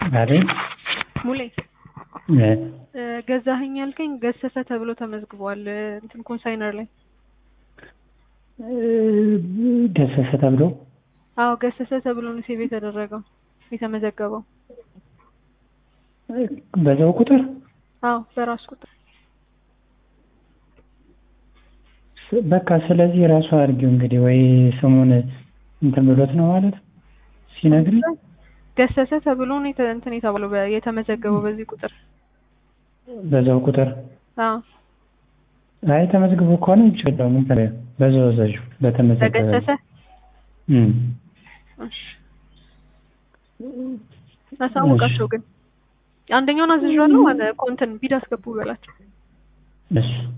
አይደል? ሙሌ እ እ ገዛኸኝ ያልከኝ ገሰሰ ተብሎ ተመዝግቧል እ እንትን ኮንሳይነር ላይ ገሰሰ ተብሎ አዎ ገሰሰ ተብሎ ነው ሴቭ የተደረገው የተመዘገበው በዛው ቁጥር አዎ በራሱ ቁጥር ስ- በቃ ስለዚህ ራሱ አድርጊው እንግዲህ ወይ ስሙን እንትን ብሎት ነው ማለት ሲነግሪኝ ገሰሰ ተብሎ ነው የተ- እንትን የተባለው በ- የተመዘገበው በዚህ ቁጥር በዛው ቁጥር አዎ አይ ተመዝግቦ ከሆነ ይችላል ምን ታዲያ በዛው ዘዡ በተመዘገበ በገሰሰ እም እሺ አሳውቃቸው ግን አንደኛውን አዝዣለሁ አለ ኮንትን ቢድ አስገቡ በላቸው እሺ